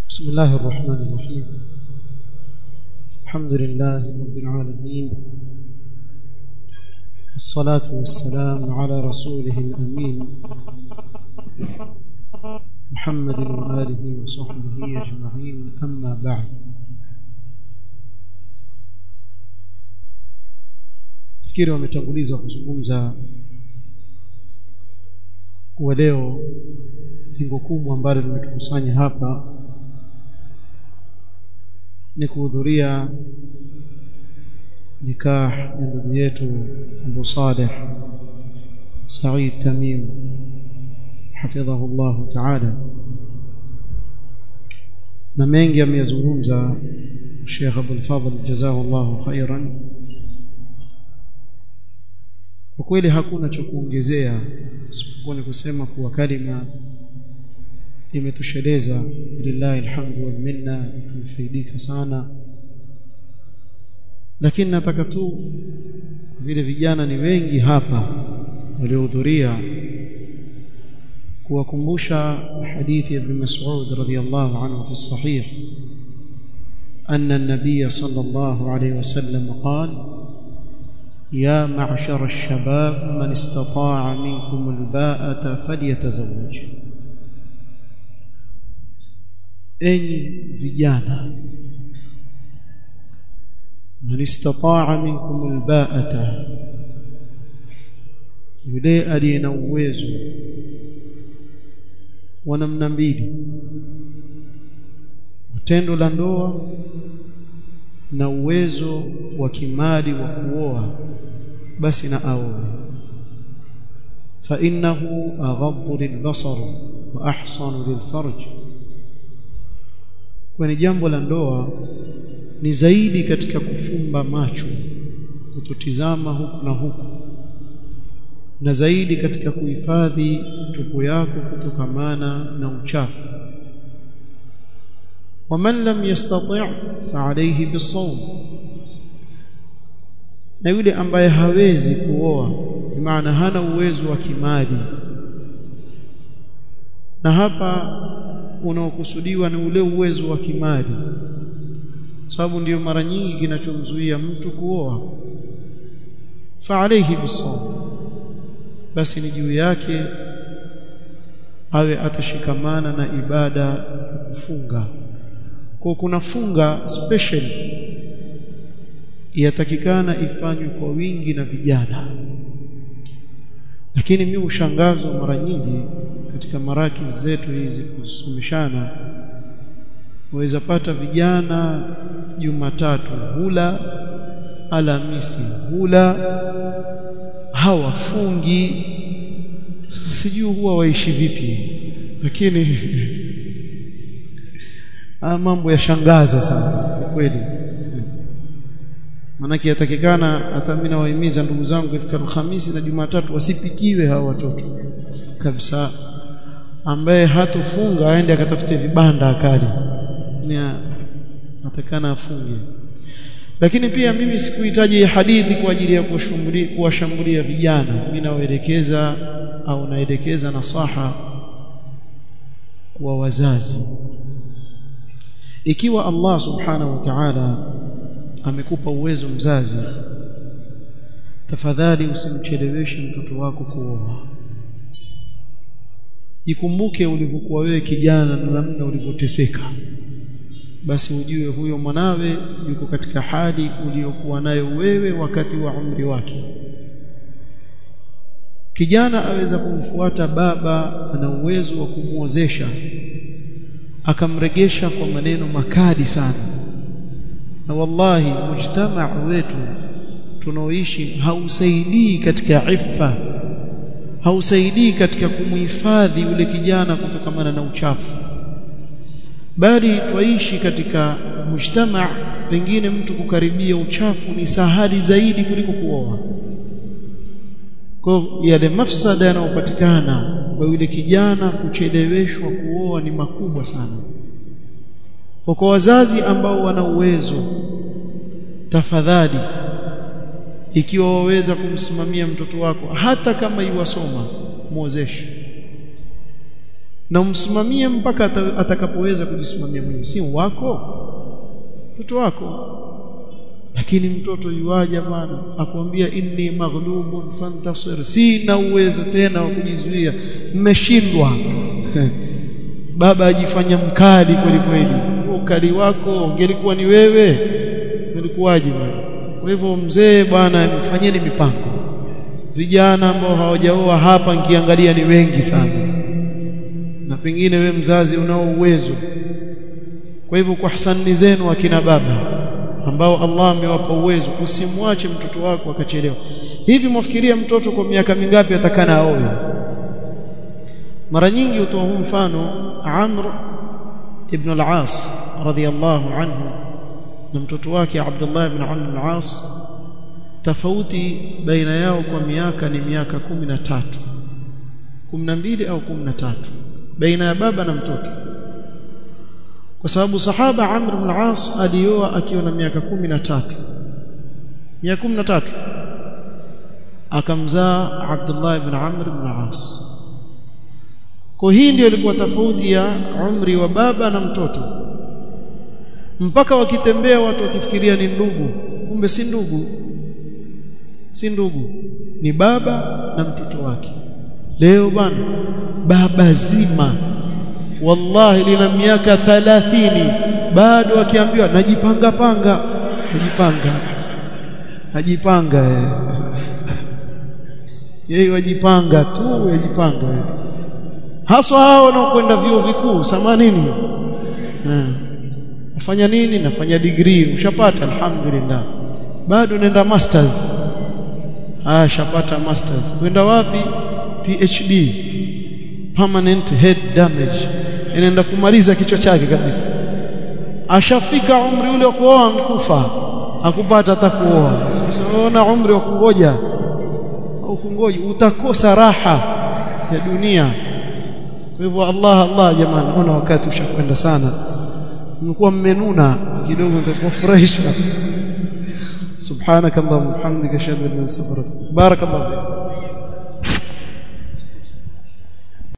بسم الله الرحمن الرحيم الحمد لله رب العالمين الصلاة والسلام على رسوله الأمين محمد وآله وصحبه أجمعين أما بعد fikiri wametanguliza kuzungumza kuwa leo lengo kubwa ambalo limetukusanya hapa ni kuhudhuria nikah ya ndugu yetu Abu Saleh Said Tamim hafidhahu Allah ta'ala na mengi ameyazungumza Sheikh Abdul Fadhl jazahu Allah khairan kwa kweli hakuna cha kuongezea isipokuwa ni kusema kuwa kalima imetosheleza lillahi alhamdu wal minna tumefaidika sana lakini nataka tu vile vijana ni wengi hapa waliohudhuria kuwakumbusha hadithi ya Ibn Mas'ud radhiyallahu anhu fi sahih أن النبي صلى الله عليه وسلم قال يا معشر الشباب من استطاع منكم الباءة فليتزوج enyi vijana man istataa minkum albaata yule aliye na uwezo wa namna mbili tendo la ndoa na uwezo wa kimali wa kuoa basi na aoe fa innahu aghaddu lilbasar wa ahsanu lilfarj kwani jambo la ndoa ni zaidi katika kufumba macho kutotizama huku na huku na zaidi katika kuhifadhi tupu yako kutokamana na uchafu waman lam yastati' fa alayhi bisawm na yule ambaye hawezi kuoa maana hana uwezo wa kimali na hapa unaokusudiwa ni ule uwezo wa kimali sababu ndiyo mara nyingi kinachomzuia mtu kuoa fa alayhi bisawm basi ni juu yake awe atashikamana na ibada ya kufunga kwa kuna funga special yatakikana ifanywe kwa wingi na vijana lakini mimi ushangazo mara nyingi katika maraki zetu hizi kusomeshana waweza pata vijana Jumatatu hula Alhamisi hula hawafungi sijui huwa waishi vipi lakini ah mambo yashangaza sana kwa kweli manake yatakikana hata mimi nawahimiza ndugu zangu katika Alhamisi na Jumatatu wasipikiwe hawa watoto kabisa ambaye hatofunga aende akatafute vibanda akali ni atakana afunge lakini pia mimi sikuhitaji hadithi kwa ajili ya kuwashambulia vijana mimi nawaelekeza au naelekeza nasaha kwa wazazi ikiwa Allah subhanahu wa ta'ala amekupa uwezo mzazi tafadhali usimcheleweshe mtoto wako kuoa jikumbuke ulivyokuwa wewe kijana na namna ulivyoteseka basi ujue huyo mwanawe yuko katika hali uliyokuwa nayo wewe wakati wa umri wake kijana aweza kumfuata baba ana uwezo wa kumuozesha akamregesha kwa maneno makali sana na wallahi mujtamaa wetu tunaoishi hausaidii katika iffa hausaidii katika kumhifadhi yule kijana kutokamana na uchafu bali twaishi katika mujtamaa pengine mtu kukaribia uchafu ni sahali zaidi kuliko kuoa kwa yale mafsada yanayopatikana kwa yule kijana kucheleweshwa kuoa ni makubwa sana kwa kwa wazazi ambao wana uwezo tafadhali ikiwa waweza kumsimamia mtoto wako hata kama iwasoma muozeshe na umsimamie mpaka atakapoweza kujisimamia mwenyewe si wako mtoto wako lakini mtoto yuaja bwana akwambia inni maghlubun fantasir sina uwezo tena wa kujizuia mmeshindwa baba ajifanya mkali kweli kweli ukali wako ungelikuwa ni wewe ungelikuwaje bwana kwa hivyo mzee bwana mfanyeni mipango vijana ambao hawajaoa hapa nkiangalia ni wengi sana na pengine we mzazi unao uwezo kwa hivyo kwa hasani zenu akina baba ambao Allah amewapa uwezo usimwache mtoto wako akachelewa hivi mwafikiria mtoto kwa miaka mingapi atakana aoe mara nyingi utoa huu mfano Amr ibn al-As radiyallahu anhu na mtoto wake Abdullah ibn Amr al-As tofauti baina yao kwa miaka ni miaka kumi na tatu kumi na mbili au kumi na tatu baina ya baba na mtoto kwa sababu sahaba Amr ibn al-As alioa akiwa na miaka kumi na tatu miaka kumi na tatu akamzaa Abdullah ibn Amr ibn al-As kwa hii ndio ilikuwa tofauti ya umri wa baba na mtoto mpaka wakitembea watu wakifikiria ni ndugu kumbe si ndugu si ndugu ni baba na mtoto wake leo bana baba zima wallahi lina miaka 30 bado akiambiwa najipanga panga najipanga najipanga yeye wajipanga tu yajipanga haswa hao wanaokwenda vyuo vikuu sama nini nafanya nini nafanya degree ushapata alhamdulillah bado nenda masters ah shapata masters kwenda wapi PhD permanent head damage inaenda kumaliza kichwa chake kabisa ashafika umri ule wa kuoa mkufa akupata hata kuoa unaona umri wa kungoja au kungoja utakosa raha ya dunia kwa hivyo Allah Allah jamani ona wakati ushakwenda sana mlikuwa mmenuna kidogo nitafurahisha subhanakallahumma hamdika ashhadu an la ilaha illa anta astaghfiruka barakallahu